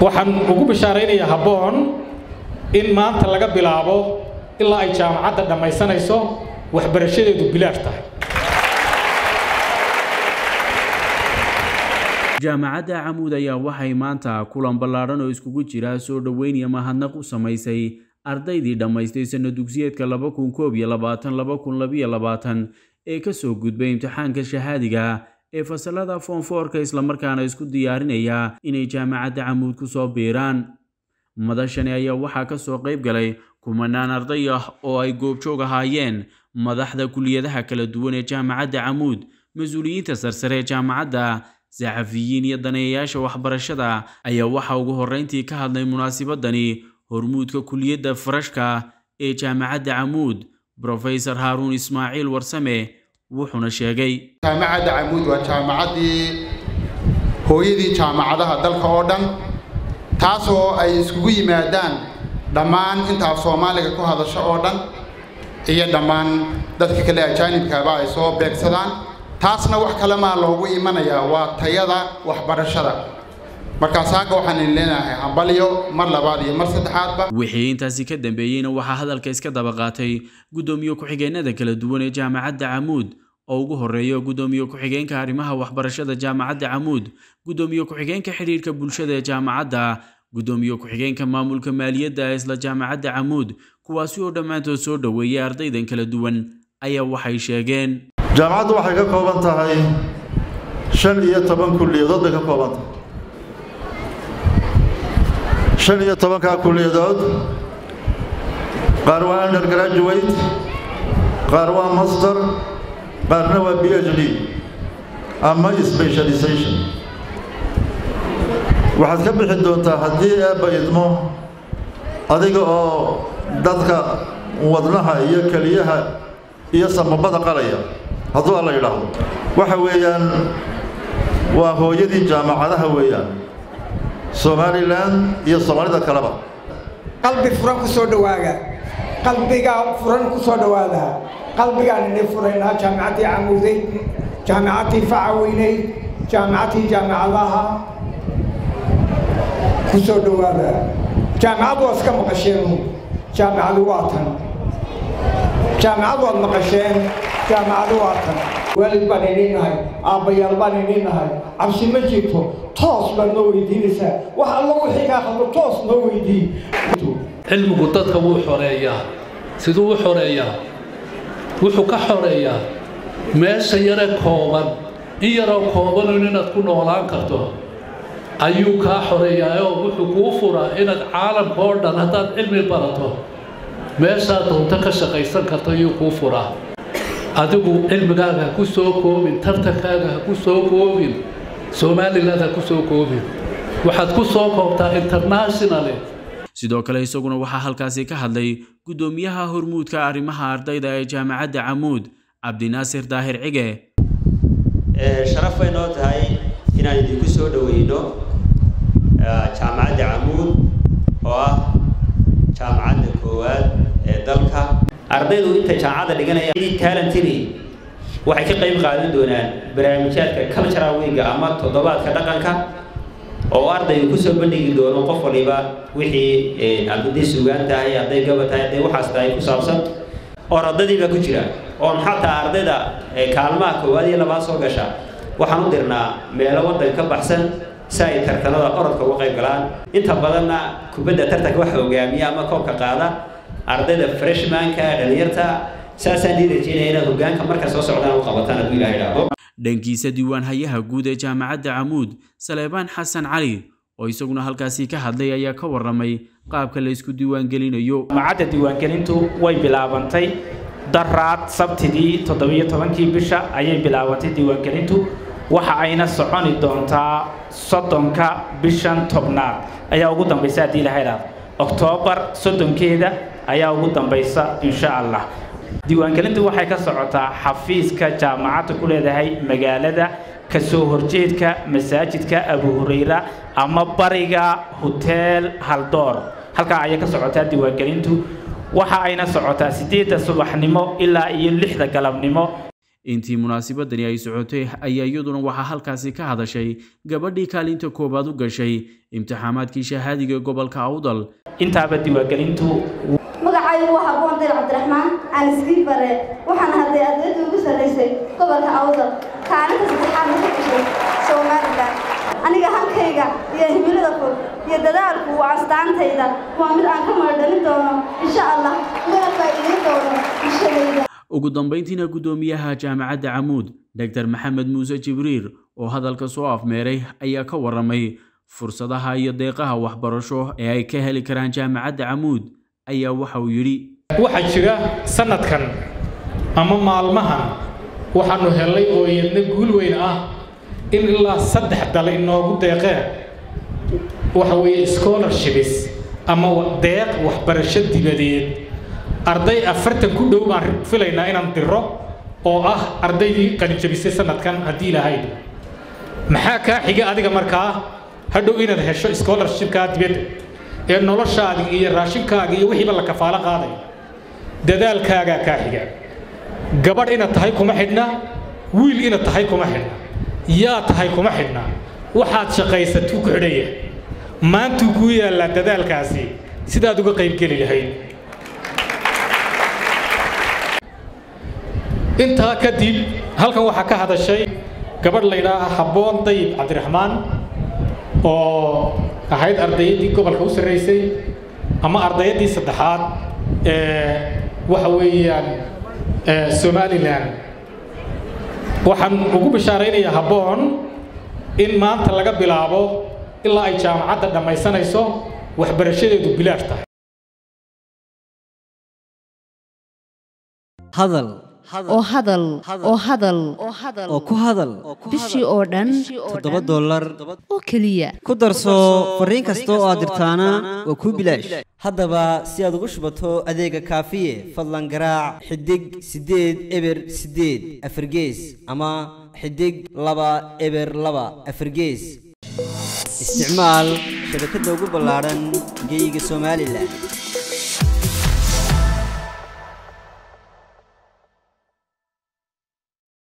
waxaan ugu bishaaraynayaa habboon in maanta laga bilaabo ilaa ay jaamacadda dhammaysanayso waxbarashadeedu bilaash tahay jaamacadda camuud ayaa waxay maanta kulan ballaadhan oo iskugu jira soo dhoweyn iyo mahadnaq u samaysay ardaydii dhammaystay sanno dugsiyeedka laba kun koob iyo labaatan laba kun labiyo labaatan ee ka soo gudbay imtixaanka shahaadiga ee fasalada foonfoorka islamarkaana isku diyaarinaya inay jaamacadda camuud ku soo biiraan madashani ayaa waxaa ka soo qayb galay kumanaan arday ah oo ay goobjoog ahaayeen madaxda kuliyadaha kala duwan ee jaamacadda camuud mas-uuliyiinta sarsare ee jaamacadda saxafiyiin iyo daneeyayaasha waxbarashada ayaa waxaa ugu horreyntii ka hadlay munaasibadani hormuudka kuliyadda farashka ee jaamacadda camuud brofesor haaruun ismaaciil warsame wuxuuna sheegay jaamacadda camuud waa jaamacaddii hooyadii jaamacadaha dalka oo dhan taasoo ay iskugu yimaadaan dhammaan intaaf soomaaliga ku hadasho oo dhan iyo dhammaan dadka kale ajaanibkaaba ay soo beegsadaan taasna wax kale maa loogu imanayaa waa tayada waxbarashada markaas hagga waxaan idin leenahay hambalyo mar labaad iyo mar saddexaadba wixii intaasi ka dambeeyeyna waxaa hadalka iska daba qaatay guddoomiye ku-xigeenada kala duwan ee jaamacadda camuud oo ugu horreeya guddoomiye ku-xigeenka arrimaha waxbarashada jaamacadda camuud guddoomiye ku-xigeenka xidhiirka bulshada ee jaamacadda guddoomiye ku-xigeenka maamulka maaliyadda ee isla jaamacadda camuud kuwaasi oo dhammaantood soo dhoweeyay ardaydan kala duwan ayaa waxay sheegeen jaamacaddu waxay ka kooban tahay shan iyo toban kulliyadood bay ka kooban tahay shan iyo tobankaa kulliyadood qaar waa undergraduate qaar waa master qaarna waa b h d ama specialization waxaad ka bixi doontaa haddii eebba idmo adiga oo dadka wadnaha iyo keliyaha iyo samabada qalaya hadduu alla yidhaahdo waxa weeyaan waa hooyadii jaamacadaha weeyaan somalilan iyo soomaalida kaleba qalbi furan ku soo dhowaaga qalbigaa furan ku soo dhowaada qalbigaan inay furaynaa jaamicaddii camuudeyd jaamicaddii facaweyneyd jaamicaddii jaamicadaha ku soo dhowaada jaamicad waa iska maqasheenu jaamicadu waa tan jaamicad waad maqasheen jaamicadu waa tan waalid baan idin nahay aabbayaal baan idin nahay cabsi ma jirto toos baad noo weydiinaysaa wax alla wixii kaa qaldo toos noo weydii cilmigu dadka wuu xoreeyaa siduu u xoreeyaa wuxuu ka xoreeyaa meesha yare kooban in yaroo koobanun inaad ku noolaan karto ayuu kaa xoreeyaa oo wuxuu kuu furaa inaad caalamka oo dhan haddaad cilmi barato meeshaad doonto ka shaqaysan karto ayuu kuu furaa adigu cilmigaaga ha ku soo koobin tartankaaga ha ku soo koobin somaliland ha ku soo koobin waxaad ku soo koobtaa internationally sidoo kale isaguna waxaa halkaasi ka hadlay guddoomiyaha hormuudka arrimaha ardayda ee jaamacadda camuud cabdinaasir daahir cige sharaf bay noo tahay inaan idinku soo dhoweyno jaamacadda camuud oo ah jaamacadda koowaad ee dalka ardaydu intay jaamacadda dhiganayaan talentini waxay ka qayb qaadan doonaan barnaamijyaadka cultural weega ama toddobaadka dhaqanka oo ardaygu kusoo bandhigi doono qof waliba wixii hadday sugaan tahay hadday gaba tahay hadday waxaas tahay ku saabsan oo ardadii baa ku jira oon xataa ardayda kaalmaha koowaad iyo labaad soo gasha waxaan u dirnaa meelo waddan ka baxsan si ay tartanada orodka uga qayb galaan inta badanna kubadda tartanka waxa hogaamiya ama koobka qaada ardayda freshmanka dhalinyarta saasaan ii rajeynaya inaad hogaanka marka soo socdaan u qabataan hadduu ilaha idhaahdo dhankiisa diiwaan hayaha guud ee jaamacadda camuud saleebaan xasan cali oo isaguna halkaasi ka hadlay ayaa ka warramay qaabka la isku diiwaangelinayo jaamacadda diiwaangelintu way bilaabantay daraad sabtidii toddobiyo tobankii bisha ayay bilaabantay diiwaangelintu waxa ayna soconi doontaa soddonka bishan tobnaad ayaa ugu dambaysa haddii ilaha idhaahdo oktoobar soddonkeeda ayaa ugu dambaysa insha allah diiwaangelintu waxay ka socotaa xafiiska jaamacadda ku leedahay magaalada kasoo horjeedka masaajidka abu hurayra ama bariga hoteel haldoor halkaa ayay ka socotaa diiwaangelintu waxa ayna socotaa siddeedda subaxnimo ilaa iyo lixda galabnimo intii munaasabadani ay socotay ayaa iyaduna waxaa halkaasi ka hadashay gabadhii kaalinta koowaad u gashay imtixaamaadkii shahaadiga gobolka awdal intaaba diiwaangelintu magacaygu waa haboon dir cabdiraxmaan aan iskii bare waxaan hadday ardayda ugu sarraysay gobolka awdal kaalinta saddexaadna ka gashay somalilan aniga hankayga iyo himilada fog iyo dadaalku waa astaantayda waa mid aan ka maradhalin doono insha allah mana faa'iidayn doono bulshadayda ugu dambayntiina guddoomiyaha jaamacadda camuud dogtor maxamed muuse jibriir oo hadalka soo afmeeray ayaa ka waramay fursadaha iyo deeqaha waxbarasho ee ay ka heli karaan jaamacadda camuud ayaa waxa uu yidhi waxaa jira sanadkan ama maalmahan waxaanu helay oo iyadna guul weyn ah in ilaa saddex dal inoogu deeqeen waxa weeye scholarships ama deeq waxbarasho dibadeed arday afartan ku dhow baan filaynaa inaan diro oo ah ardaydii qalinjabisay sanadkan haddii lahayd maxaa kaa xiga adiga markaa hadhow inaad hesho scholarshipkaa dibadda ee noloshaadii iyo raashinkaaga iyo wixiiba la kafaalo qaaday dadaalkaagaa kaa xiga gabadh inaad tahay kuma xidhna wiil inaad tahay kuma xidhna yaa tahay kuma xidhna waxaad shaqaysatuu ku xidhaya maantuu kuu yaallaa dadaalkaasi sidaad uga qaybgeli lahayd intaa kadib halkan waxaa ka hadashay gabadh la yidhaaha habboon dayib cabdiraxmaan oo ahayd ardayaddii gobolka u sarraysay ama ardayaddii saddexaad ee waxa weeyaan somalilan waxaan ugu bishaaraynayaa habboon in maanta laga bilaabo ilaa ay jaamacadda dhammaysanayso waxbarashadeedu bilaash tahay hadal oo hadal oo hadal oo ku hadal bishii oo dhan toddoba dollar oo keliya ku darso fariin kasta oo aad dirtaana waa kuu bilaash haddaba si aad ugu shubato adeega kaafiye fadlan garaac xidig siddeed eber siddeed afargees ama xidig laba eber laba afargees isticmaal shabakadda ugu ballaadhan geeyiga somalilan